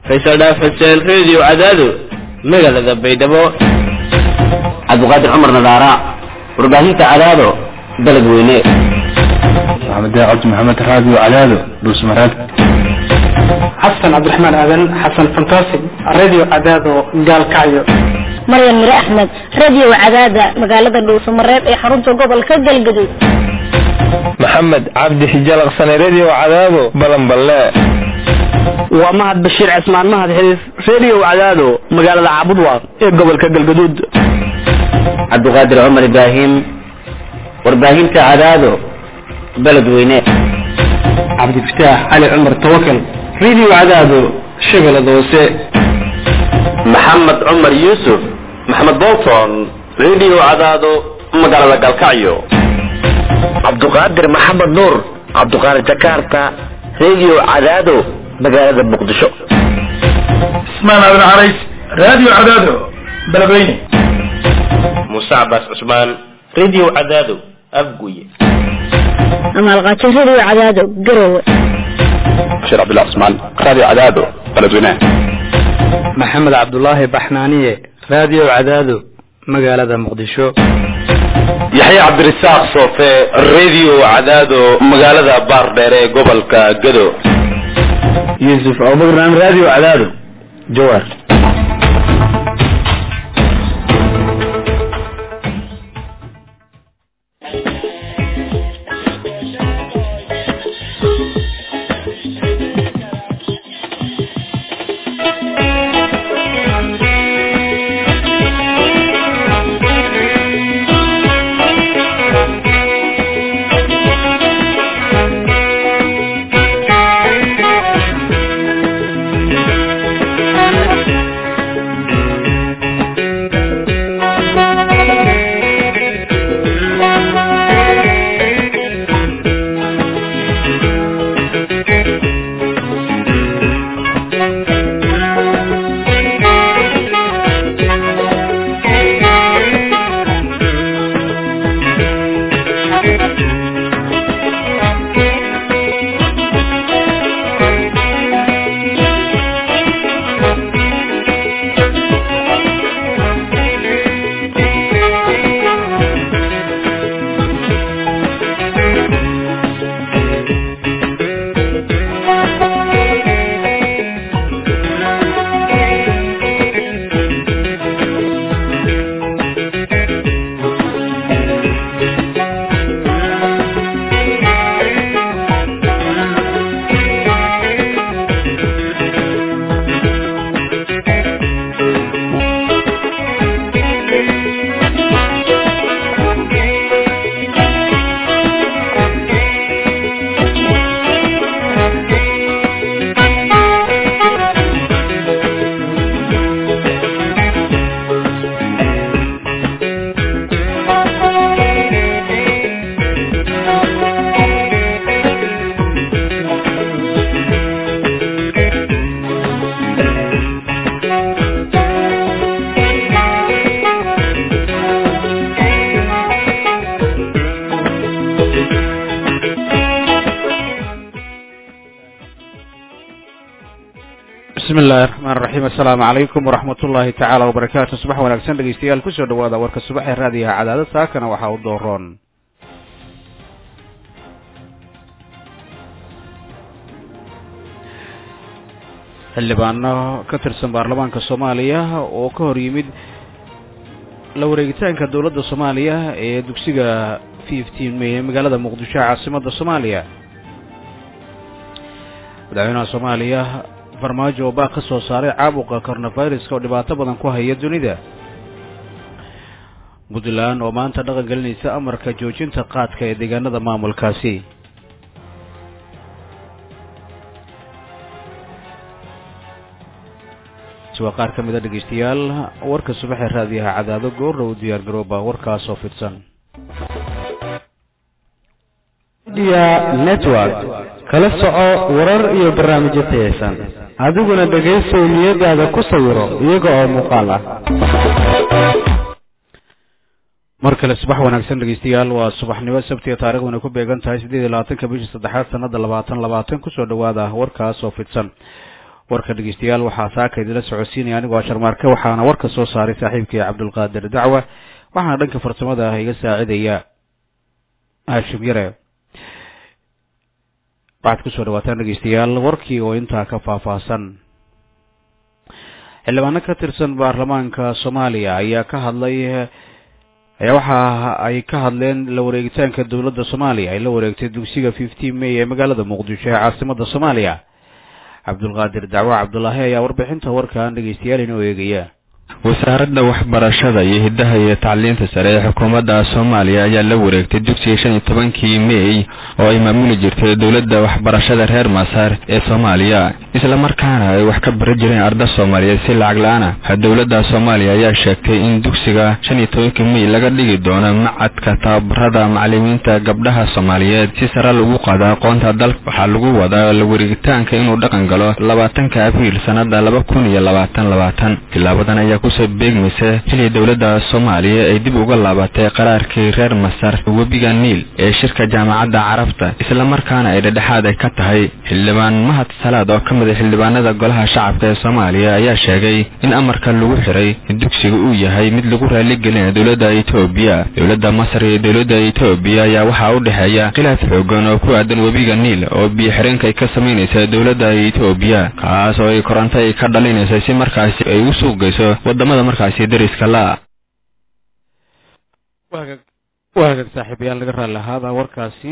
faysal dhaaf xuseen reediyo cadaado magaalada baydhabo cabdiqaadir cumar nadaara warbaahinta cadaado baled weyne maxamed cabdi maxamed raadiyo cadaado dhuusmareed xasan cabdiraxmaan aadan xasan fantastic radio cadaado gaalkacyo maryan mire axmed radio cadaada magaalada dhuusamareeb ee xarunta gobolka galgaduud maxamed cabdi xijalaqsane radio cadaado balanballe waa mahad bashiir cismaan mahad xiriif radio cadaado magaalada caabudwaaq ee gobolka galgaduud cabdiqaadir cumar ibraahim warbaahinta cadaado baled weyne cabdifataax cali cumar tawakal radio cadaado shabeellada hoose maxamed cumar yuusuf maxamed bolton radio cadaado magaalada galkacyo cabduqaadir maxamed nuur cabduqaadir jakarta radio cadaado magaalada muqdisho ismaan aadan carays radio cadaado beledweyne muuse cabaas cusmaan radio cadaado afguye amaalqaajo radio cadaado garowe bashir cabdillah cusmaan radio cadaado beledweyne maxamed cabdulaahi baxnaaniye radio cadaado magaalada muqdisho yaxya cabdirasaaq soofe radio cadaado magaalada baardheere ee gobolka gado yuusuf abubakran radio cadaado jawaar bismillahi raxmaan raxiim assalaamu calaykum waraxmat ullaahi tacaala wabarakaatu subax wanaagsan dhegeystayaal kusoo dhawaada warka subax ee raadiyaha cadaado saakana waxaa u dooroon xildhibaano ka tirsan baarlamaanka soomaaliya oo ka hor yimid la wareegitaanka dowladda soomaaliya ee dugsiga fifteen may ee magaalada muqdisho caasimadda soomaaliya madaxweynaha soomaaliya farmaajo oo baaq ka soo saaray caabuqa coronaviruska oo dhibaato badan ku haya dunida puntland oo maanta dhaqan gelinaysa amarka joojinta qaadka ee deegaanada maamulkaasi waa qaar ka mid a dhegeystayaal warka subaxee raadiyaha cadaado goorna u diyaar garooba warkaas oo fidsan network kala soco warar iyo barnaamijyo tayaysan adiguna dhegaysow niyadaada ku sawiro iyaga oo muuqaal ah mar kale subax wanaagsan dhegeystayaal waa subaxnimo sabtiga taarikhduna ku beegan tahay siddeed iyo labaatanka bishii saddexaad sanada labaatan labaatan kusoo dhawaada warkaas oo fidsan warka dhegeystayaal waxaa saaka idinla socodsiinaya anigoo sharmaarke waxaana warka soo saaray saaxiibkii cabdulqaadir dacwa waxaana dhanka farsamada iga saacidaya haashim yare waxaad kusoo dhawaataan dhegeystayaal warkii oo intaa ka faahfaahsan xildhibaano ka tirsan baarlamaanka soomaaliya ayaa ka hadlay ayaa waxa ay ka hadleen la wareegitaanka dowladda soomaaliya ay la wareegtay dugsiga fifteen may ee magaalada muqdisho ee caasimada soomaaliya cabdulqaadir dacwo cabdulaahi ayaa warbixinta warkan dhegeystayaal inoo eegaya wasaaradda waxbarashada iyo hiddaha iyo tacliinta sare ee xukuumadda soomaaliya ayaa la wareegtay dugsiga shan iyo tobankii mey oo ay maamuli jirtay dowladda waxbarashada reer masar ee soomaaliya islamarkaana ay wax ka bari jireen arda soomaaliyeed si lacag la-aana dowladda soomaaliya ayaa sheegtay in dugsiga shan iyo tobankii mey laga dhigi doono macadka tababarada macalimiinta gabdhaha soomaaliyeed si sare lagu qaado aqoonta dalka waxaa lagu wadaa la wareegitaanka inuu dhaqan galo labaatanka abriil sanada laba kun iyo labaatan labaatan tilaabadan ayaa kusoo beegmaysa xilli dowladda soomaaliya ay dib uga laabatay qaraarkii reer masar webiga niil ee shirka jaamacadda carabta islamarkaana ay dhedhexaad ay ka tahay xildhibaan mahad salaad oo ka mid a xildhibaanada golaha shacabka ee soomaaliya ayaa sheegay in amarka lagu xiray dugsiga uu yahay mid lagu raaligelina dowladda etoobiya dowladda masar iyo dowladda etoobiya ayaa waxaa u dhexeeya khilaaf xoogan oo ku aadan webiga niil oo biyo xireenka ay ka samaynaysa dowladda etoobiya kaas oo ay koronto ay ka dhalinaysa si markaasi ay u suuqgeyso wadamada markaasi dariska la waa hagaag saaxiibayaal laga raali ahaada warkaasi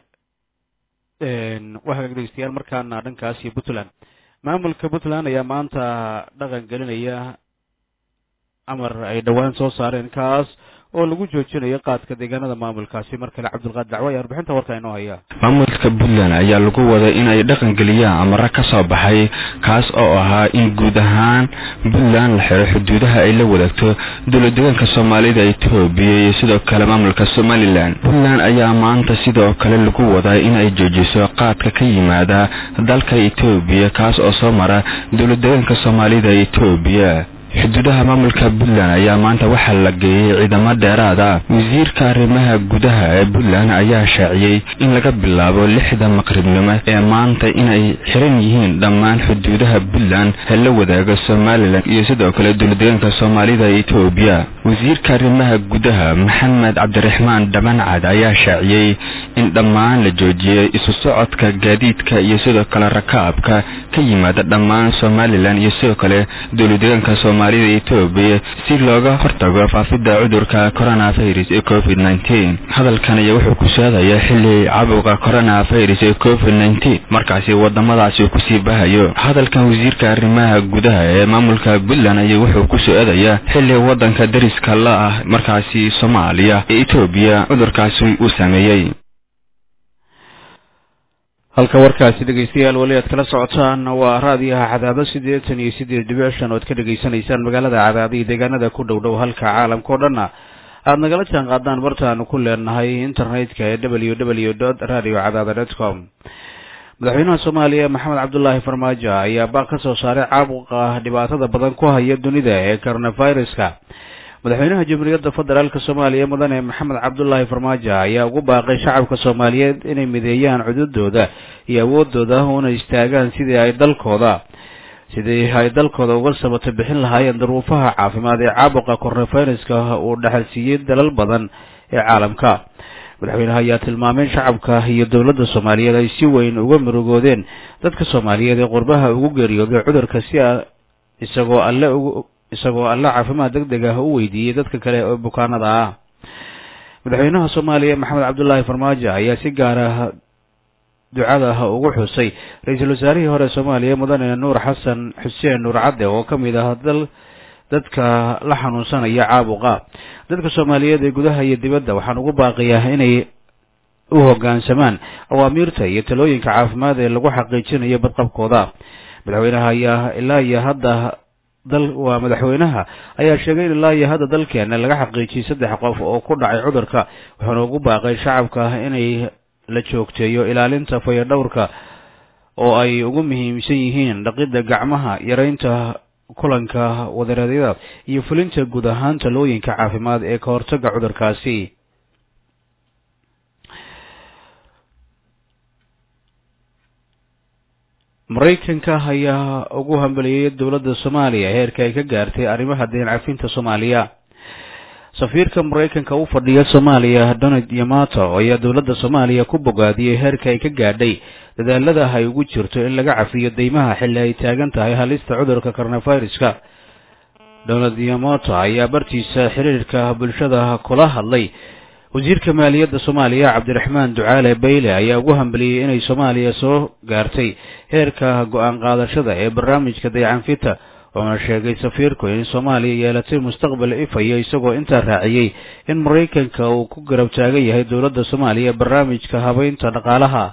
waa hagaag dhegeystayaal markaana dhankaasi puntland maamulka puntland ayaa maanta dhaqan gelinaya amar ay dhowaan soo saareen kaas oo lagu joojinayo qaadka deegaanada maamulkaasi mar kale cabdulqaadir dacwo ayaa warbixinta warka inoo haya maamulka puntland ayaa lagu waday in ay dhaqan geliyaan amaro ka soo baxay kaas oo ahaa in guud ahaan puntland la xiro xuduudaha ay la wadaagto dowladdeegaanka soomaalida etoobiya iyo sidoo kale maamulka somalilan puntland ayaa maanta sidoo kale lagu wadaa in ay joojiso qaadka ka yimaada dalka etoobiya kaas oo soo mara dowladdeegaanka soomaalida etoobiya xuduudaha maamulka puntland ayaa maanta waxaa la geeyey ciidamo dheeraad ah wasiirka arrimaha gudaha ee puntland ayaa shaaciyey in laga bilaabo lixda maqribnimo ee maanta inay xiran yihiin dhammaan xuduudaha puntland ee la wadaaga somalilan iyo sidoo kale dowladdeegaanka soomaalida etoobiya wasiirka arrimaha gudaha maxamed cabdiraxmaan dhabancad ayaa shaaciyey in dhammaan la joojiyey isu socodka gaadiidka iyo sidoo kale rakaabka ka yimaada dhammaan somalilan iyo sidoo kale dowladdeegaanka soomaalida etoobiya si looga hortago faafidda cudurka coronavirus ee covid nneteen hadalkan ayaa wuxuu ku socdaya xilli cabuqa coronavirus ee covid nneteen markaasi wadamadaasi kusii bahayo hadalkan wasiirka arrimaha gudaha ee maamulka puntland ayaa wuxuu ku socdaya xilli wadanka dariska la ah markaasi soomaaliya ee etoobiya cudurkaasi uu sameeyey halka warkaasi dhegeystayaal weli aad kala socotaan waa raadiyaha cadaado siddeetan iyo siddeed dhibic shan ood ka dhegaysanaysaan magaalada cadaado iyo deegaanada ku dhow dhow halka caalamka o dhanna aada nagala jaan qaadaan bartaanu ku leenahay internetka ee w w dot radio cadaada dot com madaxweynaha soomaaliya maxamed cabdulaahi farmaajo ayaa baaq ka soo saaray caabuqa dhibaatada badan ku haya dunida ee coronaviruska madaxweynaha jamhuuriyadda federaalk soomaaliya mudane maxamed cabdulaahi farmaajo ayaa ugu baaqay shacabka soomaaliyeed inay mideeyaan cududooda iyo awoodooda una istaagaan sidii ay dalkooda sidii ay dalkooda uga sabato bixin lahaayeen daruufaha caafimaad ee caabuqa coronaviruska uu dhexalsiiyey dalal badan ee caalamka madaxweynaha ayaa tilmaamay in shacabka iyo dowladda soomaaliyeed ay si weyn uga murugoodeen dadka soomaaliyeed ee qurbaha ugu geeriyooday cudurka si isagoo alle ugu isagoo alle caafimaad deg deg ah u weydiiyey dadka kale oo bukaanada ah madaxweynaha soomaaliya maxamed cabdulaahi farmaajo ayaa si gaar ah ducada ugu xusay ra-iisul wasaarihii hore soomaaliya mudane nuur xasan xuseen nuur cadde oo ka mid ah dal dadka la xanuunsanaya caabuqa dadka soomaaliyeed ee gudaha iyo dibadda waxaan ugu baaqiyaa inay u hoggaansamaan awaamiirta iyo talooyinka caafimaad ee lagu xaqiijinayo badqabkooda madaxweynaha ayaa ilaa iyo hadda dal waa madaxweynaha ayaa sheegay in ilaa iyo hadda dalkeena laga xaqiijiyey saddex qof oo ku dhacay cudurka wuxuuna ugu baaqay shacabka inay la joogteeyo ilaalinta fayadhowrka oo ay ugu muhiimsan yihiin dhaqidda gacmaha yaraynta kulanka wadareedyada iyo fulinta guud ahaan talooyinka caafimaad ee ka hortaga cudurkaasi maraykanka ayaa ugu hambeliyey dowladda soomaaliya heerka ay ka gaartay arrimaha deen cafinta soomaaliya safiirka maraykanka u fadhiya soomaaliya donald yamato ayaa dowladda soomaaliya ku bogaadiyey heerka ay ka gaadhay dadaalada ay ugu jirto in laga cafiyo deymaha xilli ay taagan tahay halista cudurka coronaviruska donald yamato ayaa bartiisa xiriirka bulshada kula hadlay wasiirka maaliyadda soomaaliya cabdiraxmaan ducaale bayle ayaa ugu hambeliyey inay soomaaliya soo gaartay heerka go-aan qaadashada ee barnaamijka dayacanfita oona sheegay safiirku in soomaaliya yeelatay mustaqbal ifaya isagoo intaa raaciyey in maraykanka uu ku garab taagan yahay dowladda soomaaliya barnaamijka habeynta dhaqaalaha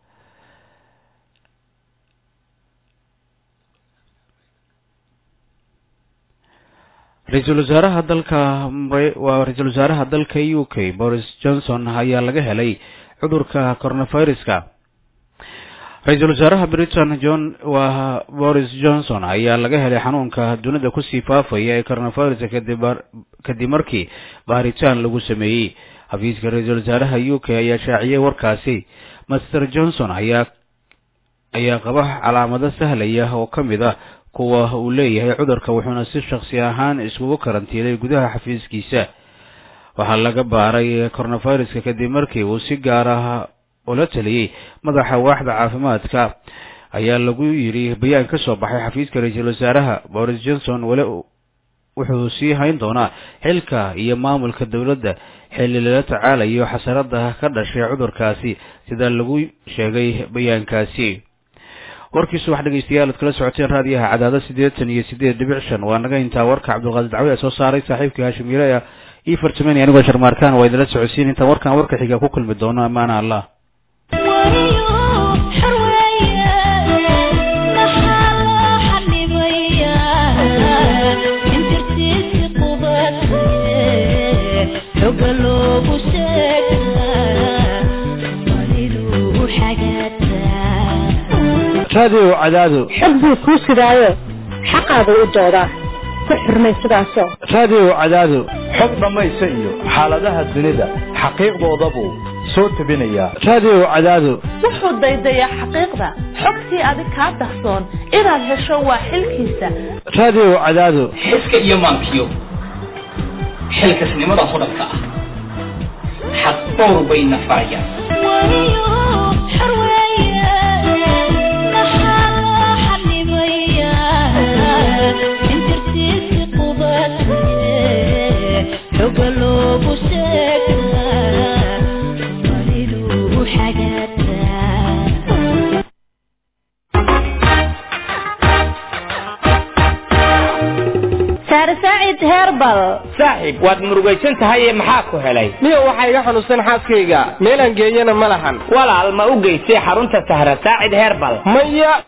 ra-iisul wasaaraha dalka waa ra-iisul wasaaraha dalka u k boris johnson ayaa laga helay cudurka coronaviruska ra-iisul wasaaraha britain john waa boris johnson ayaa laga helay xanuunka dunida kusii faafaya ee coronaviruska kadib kadib markii baaritaan lagu sameeyey xafiiska ra-iisul wasaaraha u k ayaa shaaciyey warkaasi master johnson ayaa ayaa qaba calaamado sahlaya oo ka mid ah kuwa uu leeyahay cudurka wuxuuna si shaksi ahaan iskugu karantiilay gudaha xafiiskiisa waxaa laga baaray coronaviruska kadib markii uu si gaar ah ula taliyey madaxa waaxda caafimaadka ayaa lagu yidhi bayaan ka soo baxay xafiiska ra-iisul wasaaraha boris johnson weli wuxuu sii hayn doonaa xilka iyo maamulka dowladda xilli lala tacaalayo xasarada ka dhashay cudurkaasi sida lagu sheegay bayaankaasi warkii subax dhegeystayaal ad kala socoteen raadiyaha cadaado siddeetan iyo siddeed dhibic shan waa naga intaa warka cabdulqaadir dacwe ee soo saaray saaxiibkii haashim yire io fartameni anigoo sharmaarkaan waa idinla socodsiin intaan warkan warka xiga ku kulmi doono ammaana allah radio cadaado xog buu kuu sidaayo xaqaada u doodaa ku xurmay sidaasoo radio cadaado xog dhammaysa iyo xaaladaha dunida xaqiiqdoodabuu soo tebinayaa radio cadaado wuxuu daydayaa xaqiiqda xogtii adig kaa dahsoon inaad hesho waa xilkiisa radio cadaado xiska iyo maankiyo xilkasnimada hodhanka ah xaq dhowr bayna farayaan saaxiib waad murugaysan tahay ee maxaa ku helay niyo waxaa iga xanuunsan xaaskayga meelaan geeyana ma lahan walaal ma u geystay xarunta sahra saacid herbal maya